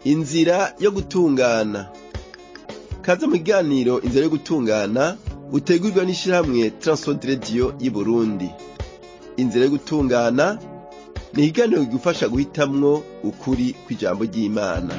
inzira yo gutungana kaze mu kiganiro inzira yo gutungana utegurwa n'ishirahamwe Transworld Radio y'Uburundi inzira yo gutungana ni ikiganiro kigufasha guhitamwo ukuri kw'ijambo ry'Imana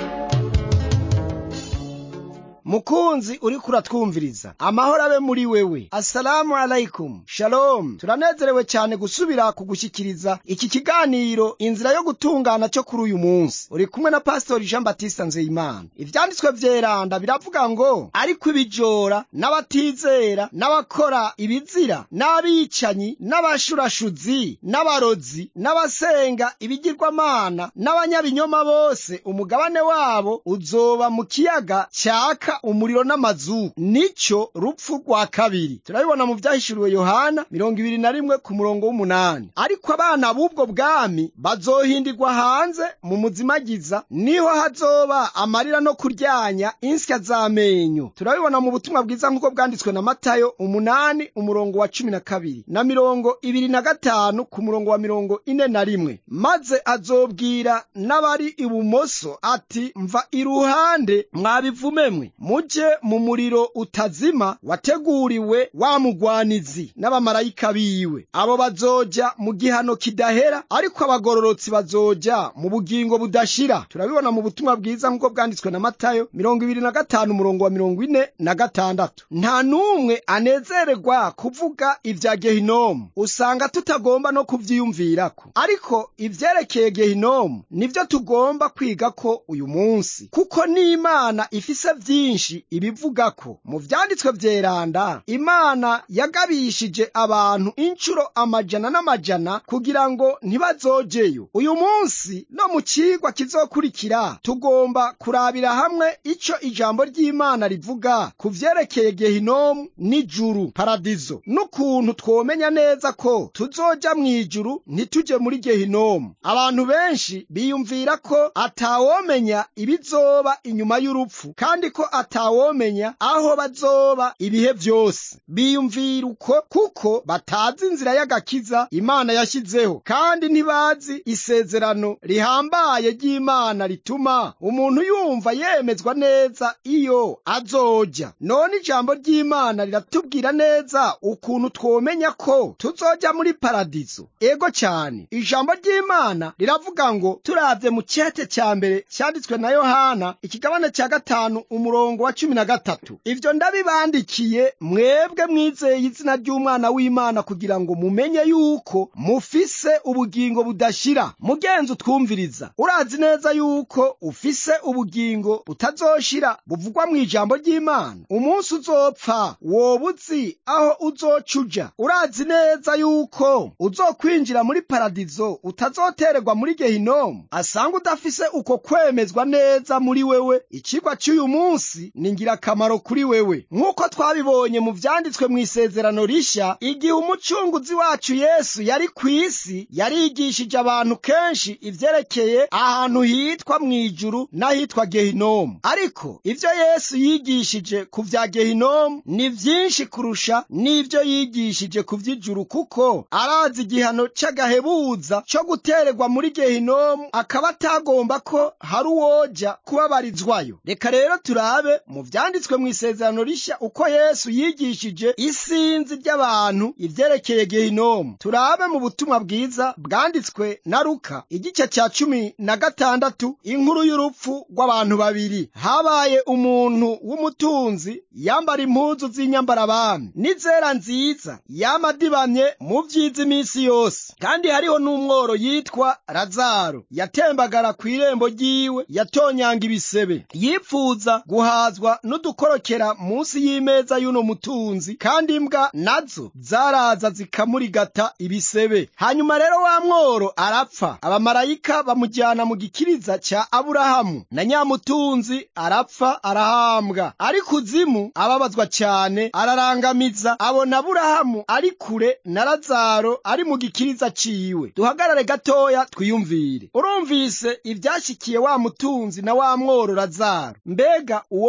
mukunzi uriko uratwumviriza amahoro abe muri wewe assalamu alaikum shalom turanezerewe cyane gusubira kugushyikiriza iki kiganiro inzira yo gutungana cyo kuri uyu munsi uri kumwe na pastori jean batista nzeyimana ivyanditswe vyeranda biravuga ngo ariko ibijora n'abatizera n'abakora ibizira n'abicanyi n'abashurashuzi n'abarozi n'abasenga ibigirwamana n'abanyabinyoma bose umugabane wabo uzoba mu kiyaga cyaka umuriro n'amazu nico rupfu rwa kabiri turabibona mu vyahishuriwe yohana mirongo ibiri na rimwe ku murongo w'umunani ariko abana b'ubwo bwami bazohindirwa hanze mu muzimagiza niho hazoba amarira no kuryanya insya z'amenyo turabibona mu butumwa bwiza nk'uko bwanditswe na matayo umunani umurongo wa cumi na kabiri na mirongo ibiri na gatanu ku murongo wa mirongo ine na rimwe maze azobwira n'abari ibumoso ati mva iruhande mwabivumemwe muje mu muriro utazima wateguriwe wa mugwanizi n'abamarayika biwe abo bazoja mu gihano kidahera ariko abagororotsi bazoja mu bugingo budashira turabibona mu butumwa bwiza nk'uko bwanditswe na matayo mirongo ibiri na gatanu umurongo wa mirongo ine na gatandatu nta n'umwe anezererwa kuvuga ibya gehinomu usanga tutagomba no kuvyiyumvirako ariko ivyerekeye gehinomu nivyo tugomba kwigako uyu munsi kuko n'imana ifise vyinshi byinshi ibivuga ko mu vyanditswe vyeranda imana yagabishije abantu incuro amajana n'amajana kugira ngo ntibazojeyo uyu munsi no mu cigwa kizokurikira tugomba kurabira hamwe ico ijambo ry'imana rivuga ku vyerekeye gehinomu n'ijuru paradizo n'ukuntu twomenya neza ko tuzoja mw'ijuru ntituje muri gehinomu abantu benshi biyumvira ko atawomenya ibizoba inyuma y'urupfu kandi ko atawomenya aho bazoba ibihe vyose biyumvira uko kuko batazi inzira y'agakiza imana yashyizeho kandi ntibazi isezerano rihambaye ry'imana rituma umuntu yumva yemezwa neza iyo azoja none ijambo ry'imana riratubwira neza ukuntu twomenya ko tuzoja muri paradizo ego cyane ijambo ry'imana riravuga ngo turavye mu cete ca mbere cyanditswe na yohana ikigabane cya gatanu umurongo wa cumi na gatatu ivyo ndabibandikiye mwebwe mwizeye izina ry'umwana w'imana kugira ngo mumenye yuko mufise ubugingo budashira mugenzi utwumviriza urazi neza yuko ufise ubugingo butazoshira buvugwa mu ijambo ry'imana umunsi uzopfa woba uzi aho uzoca uja urazi neza yuko uzokwinjira muri paradizo utazotererwa muri gehinomu asanga udafise uko kwemezwa neza muri wewe ikigwa cy'uyu munsi ni ngirakamaro kuri wewe nk'uko twabibonye mu vyanditswe mu isezerano rishya igihe umucunguzi wacu yesu yari ku isi yarigishije abantu kenshi ivyerekeye ahantu hitwa mw'ijuru n'ahitwa gehinomu ariko ivyo yesu yigishije ku vya gehinomu ni vyinshi kurusha n'ivyo yigishije ku vy'ijuru kuko arazi igihano c'agahebuza co gutererwa muri gehinomu akaba atagomba ko hari uwoja kubabarizwayo reka rero turabe mu vyanditswe mu isezerano rishya uko yesu yigishije isinzi ry'abantu ivyerekeye gehinomu turabe mu butumwa bwiza bwanditswe na luka igice ca cumi na gatandatu inkuru y'urupfu rw'abantu babiri habaye umuntu w'umutunzi yambara impuzu z'inyambarabami n'izera nziza yamadibamye mu vyiza iminsi yose kandi hariho n'umworo yitwa lazaro yatembagara kw'irembo ryiwe yatonyanga ibisebe yipfuza guhazwa n'udukorokera munsi y'imeza y'uno mutunzi kandi imbwa nazo zaraza zikamurigata ibisebe hanyuma rero wa mworo arapfa abamarayika bamujyana mu gikiriza cya aburahamu na nyamutunzi arapfa arahambwa ari kuzimu ababazwa cyane ararangamiza abona aburahamu ari kure na lazaro ari mu gikiriza ciwe duhagarare gatoya twiyumvire urumvise ibyashyikiye wa mutunzi na wa mworo lazaro mbega uwo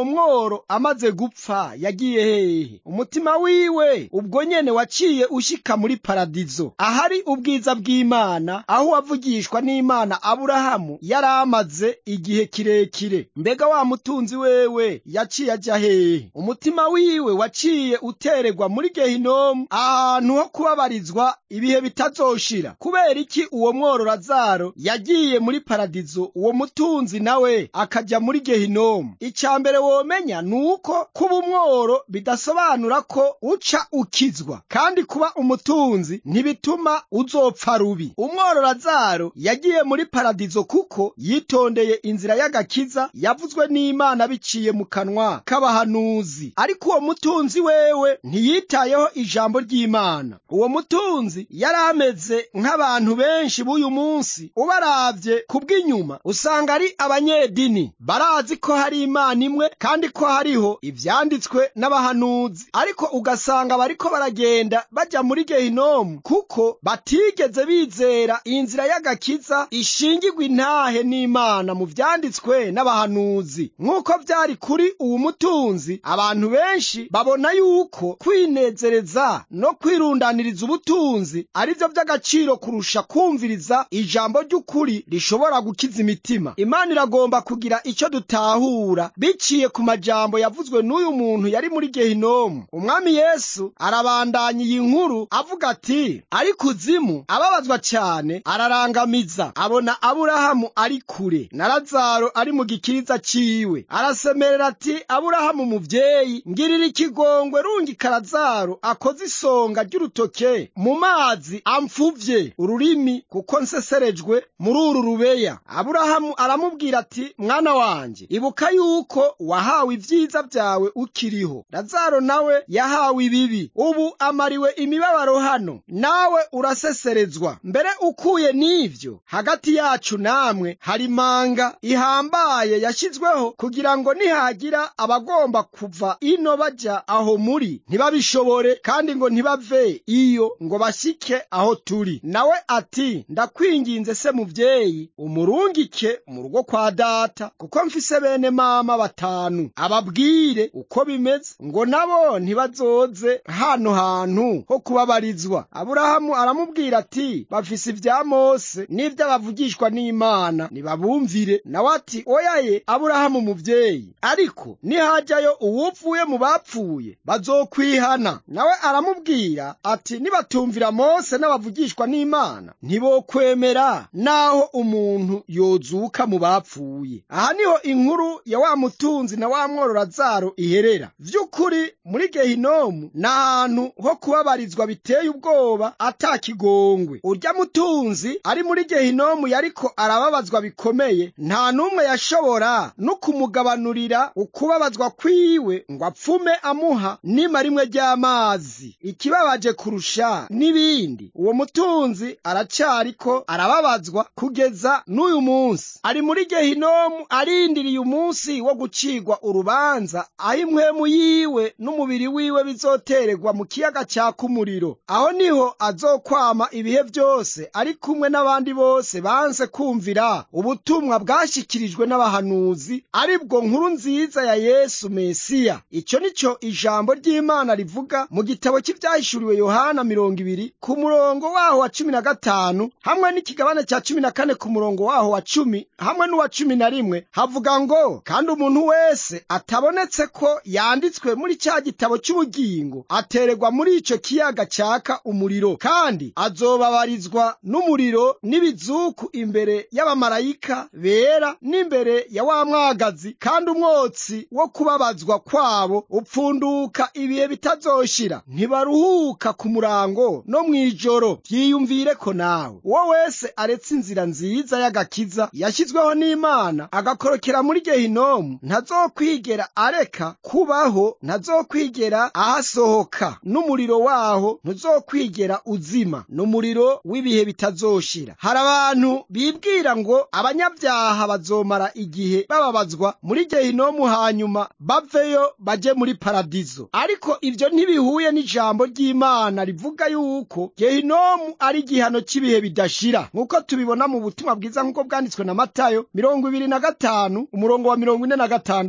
uwo mworo amaze gupfa yagiye hehe umutima wiwe ubwo nyene waciye ushika muri paradizo ahari ubwiza bw'imana aho wavugishwa n'imana aburahamu yari amaze igihe kirekire mbega wa mutunzi wewe yaciye ajya hehe umutima wiwe waciye utererwa muri gehinomu ahantu ho kubabarizwa ibihe bitazoshira kubera iki uwo mworo lazaro yagiye muri paradizo uwo mutunzi nawe akaja muri gehinomu icya mbere womenya ni uko kuba umworo bidasobanura ko uca ukizwa kandi kuba umutunzi ntibituma uzopfa rubi umworo lazaro yagiye muri paradizo kuko yitondeye inzira y'agakiza yavuzwe n'imana biciye mu kanwa k'abahanuzi ariko uwo mutunzi wewe ntiyitayeho ijambo ry'imana uwo mutunzi yari ameze nk'abantu benshi b'uyu munsi ubaravye ku bw'inyuma usanga ari abanyedini barazi ko hari imana imwe kandi ko hariho ivyanditswe n'abahanuzi ariko ugasanga bariko baragenda baja muri gehinomu kuko batigeze bizera inzira y'agakiza ishingirwa intahe n'imana mu vyanditswe n'abahanuzi nk'uko vyari kuri uwu mutunzi abantu benshi babona yuko kwinezereza no kwirundaniriza ubutunzi ari vyo vy'agaciro kurusha kumviriza ijambo ry'ukuri rishobora gukiza imitima imana iragomba kugira ico dutahura biciye ku majambo yavuzwe n'uyu muntu yari muri gehinomu umwami yesu arabandanya iyi nkuru avuga ati ari kuzimu ababazwa cyane ararangamiza abona aburahamu ari kure na lazaro ari mu gikiriza ciwe arasemerera ati aburahamu muvyeyi ngirira ikigongwe rungika lazaro akoze isonga ry'urutoke mu mazi amfuvye ururimi kuko nseserejwe muri uru rubeya aburahamu aramubwira ati mwana wanje ibuka yuko wahawe ivyiza vyawe ukiriho lazaro nawe yahawe ibibi ubu amariwe imibabaro hano nawe uraseserezwa mbere ukuye n'ivyo hagati yacu namwe hari manga ihambaye yashizweho kugira ngo nihagira abagomba kuva ino baja aho muri ntibabishobore kandi ngo ntibave iyo ngo bashike aho turi nawe ati ndakwinginze se muvyeyi umurungike mu rugo kwa data kuko mfise bene mama batanu ababwire uko bimeze ngo nabo ntibazoze hano hantu ho kubabarizwa aburahamu aramubwira ati bafise ibya mose n'ivy'abavugishwa n'imana nibabumvire nawe ati oyaye aburahamu muvyeyi ariko nihajyayo uwupfuye mu bapfuye bazokwihana nawe aramubwira ati nibatumvira mose n'abavugishwa n'imana ntibokwemera naho umuntu yozuka mu bapfuye aha niho inkuru ya wa mutunzi na wa mworo lazaro iherera vy'ukuri muri gehinomu ni ahantu ho kubabarizwa biteye ubwoba atakigongwe urya mutunzi ari muri gehinomu yariko arababazwa bikomeye nta n'umwe yashobora no kumugabanurira ukubabazwa kwiwe ngo apfume amuha nima rimwe ry'amazi ikibabaje kurusha n'ibindi uwo mutunzi aracariko arababazwa kugeza n'uyu munsi ari muri gehinomu arindiriye umunsi wo gucigwa urubanza aho impwemu yiwe n'umubiri wiwe bizotererwa mu kiyaga cyaka umuriro aho niho azokwama ibihe byose ari kumwe n'abandi bose banse kumvira ubutumwa bwashyikirijwe n'abahanuzi ari bwo nkuru nziza ya yesu mesiya icyo ni cyo ijambo ry'imana rivuga mu gitabo cy'ibyahishuriwe yohana mirongo ibiri ku murongo waho wa cumi na gatanu hamwe n'ikigabane cya cumi na kane ku murongo waho wa cumi hamwe n'uwa cumi na rimwe havuga ngo kandi umuntu wese atabonetse ko yanditswe muri cya gitabo cy'ubugingo atererwa muri icyo kiyaga cyaka umuriro kandi azobabarizwa n'umuriro n'ibizuku imbere y'abamarayika bera n'imbere ya wa mwagazi kandi umwotsi wo kubabazwa kwabo upfunduka ibihe bitazoshira ntibaruhuka ku murango no mu ijoro byiyumvire ko nawe uwo wese aretse inzira nziza y'agakiza yashyizweho n'imana agakorokera muri gehinomu ntazokwigera areka kubaho ntazokwigera ahasohoka n'umuriro waho ntuzokwigera uzima n'umuriro w'ibihe bitazoshira hari abantu bibwira ngo abanyabyaha bazomara igihe bababazwa muri gehinomu hanyuma baveyo baje muri paradizo ariko ibyo ntibihuye n'ijambo ry'imana rivuga yuko gehinomu ari igihano cy'ibihe bidashira nk'uko tubibona mu butumwa bwiza nk'uko bwanditswe na matayo mirongo ibiri na gatanu umurongo wa mirongo ine na gatandatu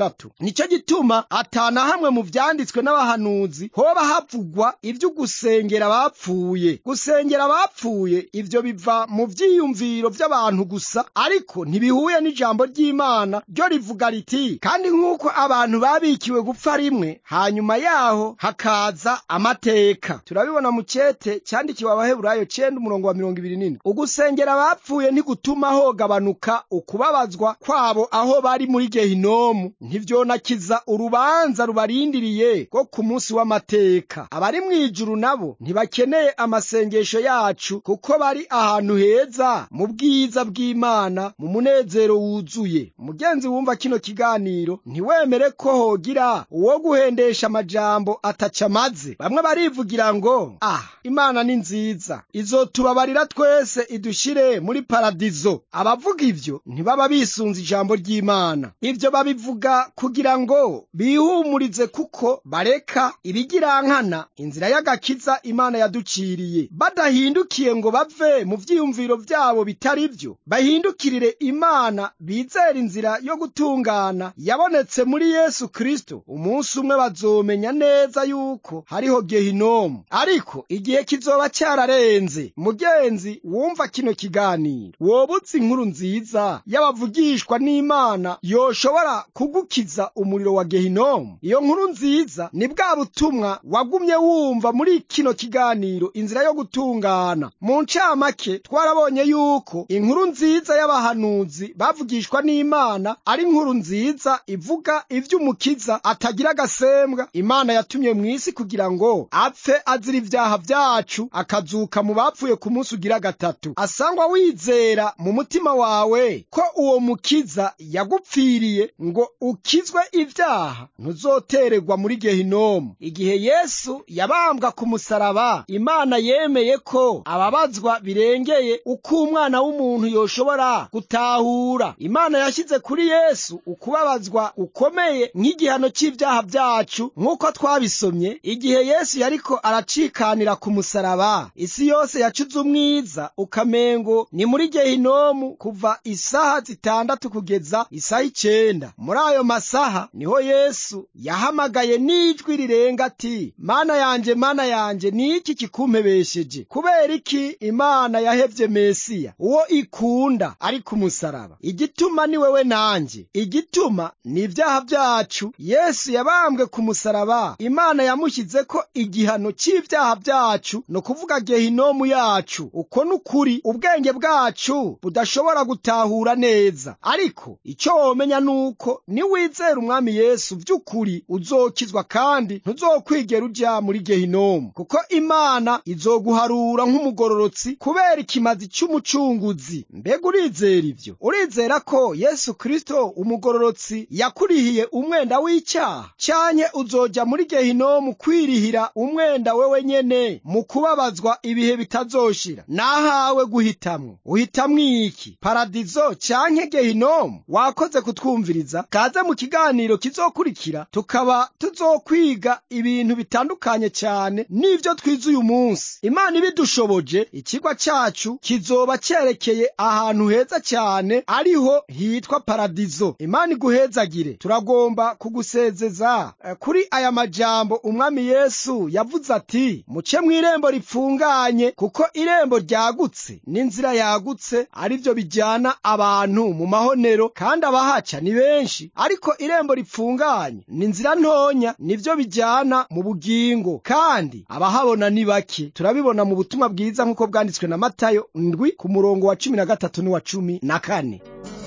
gatandatu nicyo gituma atana hamwe mu vyanditswe n'abahanuzi hoba havugwa ivyo gusengera abapfuye gusengera abapfuye ivyo biva mu vyiyumviro vy'abantu gusa ariko ntibihuye n'ijambo ry'imana ryo rivuga riti kandi nk'uko abantu babikiwe gupfa rimwe hanyuma yaho hakaza amateka turabibona mu cete cyandikiwe abaheburayo cenda umurongo wa mirongo ibiri n'ine ugusengera abapfuye ntigutuma hogabanuka ukubabazwa kwabo aho bari muri gehinomu ntivyonakiza urubanza rubarindiriye rwo ku munsi w'amateka abari mu ijuru nabo ntibakeneye amasengesho yacu kuko bari ahantu heza mu bwiza bw'imana mu munezero wuzuye mugenzi wumva kino kiganiro ntiwemere ko hogira uwo guhendesha amajambo ataca amaze bamwe barivugira ngo ah imana ni nziza izotubabarira twese idushire muri paradizo abavuga ivyo ntibaba bisunze ijambo ry'imana ivyo babivuga kugira ngo bihumurize kuko bareka ibigirankana inzira y'agakiza imana yaduciriye badahindukiye ngo bave mu vyiyumviro vyabo bitari vyo bahindukirire imana bizera inzira yo gutungana yabonetse muri yesu kristo umunsi umwe bazomenya neza yuko hariho gehinomu ariko igihe kizoba cyararenze mugenzi wumva kino kiganiro woba uzi inkuru nziza y'abavugishwa n'imana yoshobora kugukiza umuriro wa gehinomu iyo nkuru nziza ni bwa butumwa wagumye wumva muri kino kiganiro inzira yo gutungana mu ncamake twarabonye yuko inkuru nziza y'abahanuzi bavugishwa n'imana ari inkuru nziza ivuga ivy'umukiza atagira agasembwa imana yatumye mu isi kugira ngo apfe azira ibyaha byacu akazuka mu bapfuye ku munsi ugira gatatu asangwa wizera mu mutima wawe ko uwo mukiza yagupfiriye ngo ukizwe ibyaha ntuzotererwa muri gehinomu igihe yesu yabambwa ku musaraba imana yemeye ko ababazwa birengeye uko umwana w'umuntu yoshobora gutahura imana yashyize kuri yesu ukubabazwa ukomeye nk'igihano cy'ibyaha byacu nk'uko twabisomye igihe yesu yariko aracikanira ku musaraba isi yose yacuze umwiza ukamengo ni muri gehinomu kuva isaha zitandatu kugeza isaha icenda muri ayo masaha niho yesu yahamagaye n'ijwi rirenga ati mana yanje mana yanje ni iki kikumpebesheje kubera iki imana yahevye mesiya uwo ikunda ari ku musaraba igituma ni wewe nanje igituma ni ibyaha byacu yesu yabambwe ku musaraba imana yamushyize ko igihano cy'ibyaha byacu no kuvuga gehinomu yacu uko n'ukuri ubwenge bwacu budashobora gutahura neza ariko icyo womenya nuko niwizera umwami yesu by'ukuri uzokizwa kandi ntuzokwigera uja muri gehinomu kuko imana izoguharura nk'umugororotsi kubera ikimazi cy'umucunguzi mbega urizera ibyo urizera ko yesu kristo umugororotsi yakurihiye umwenda w'icyaha canye uzoja muri gehinomu kwirihira umwenda wewe nyene mu kubabazwa ibihe bitazoshira nahawe guhitamwo uhitamwo iki paradizo canke gehinomu wakoze kutwumviriza kaze mu kiganiro kizokurikira tukaba tuzokwiga ibintu bitandukanye cyane n'ivyo twize uyu munsi imana ibidushoboje ikigwa cacu kizoba cerekeye ahantu heza cyane ariho hitwa paradizo imana iguhezagire turagomba kugusezeza eh, kuri aya majambo umwami yesu yavuze ati muce mw'irembo ripfunganye kuko irembo ryagutse n'inzira yagutse ari byo bijyana abantu mu mahonero kandi abahaca ni benshi ariko irembo ripfunganye ni inzira ntonya nibyo bijyana mu bugingo kandi abahabona ni bake turabibona mu butumwa bwiza nk'uko bwanditswe na matayo ndwi ku murongo wa cumi na gatatu n'uwa cumi na kane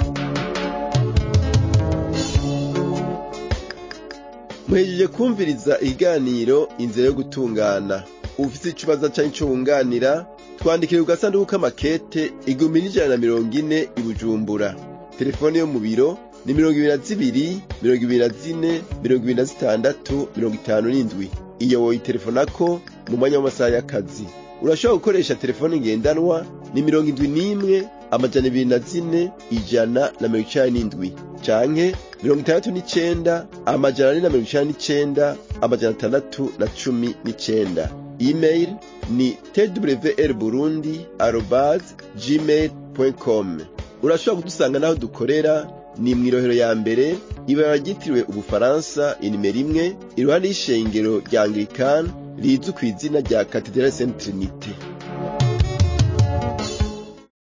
muhejeje kumviriza ikiganiro inzira yo gutungana ufite ikibazo cyangwa icyo wunganira twandikire ku gasanduku k'amakete igihumbi n'ijana na mirongo ine i bujumbura telefone yo mu biro ni mirongo ibiri na zibiri mirongo ibiri na zine mirongo ibiri na zitandatu mirongo itanu n'indwi iyo woyitelefonako mu mwanya w'amasaha y'akazi urashobora gukoresha telefone ngendanwa ni mirongo indwi n'imwe amajana ibiri na zine ijana na mirongo icenda n'indwi canke mirongo itandatu n'icenda amajana ane na mirongo icenda n'icenda amajana atandatu na cumi n'icenda email ni twr burundi arobase gmail com urashobora kudusanga n'aho dukorera ni mw'irohero ya mbere ibara ryitiriwe ubufaransa inimero imwe iruhande y'ishengero rya anglikani rizwi ku izina rya katedrale sainte trinite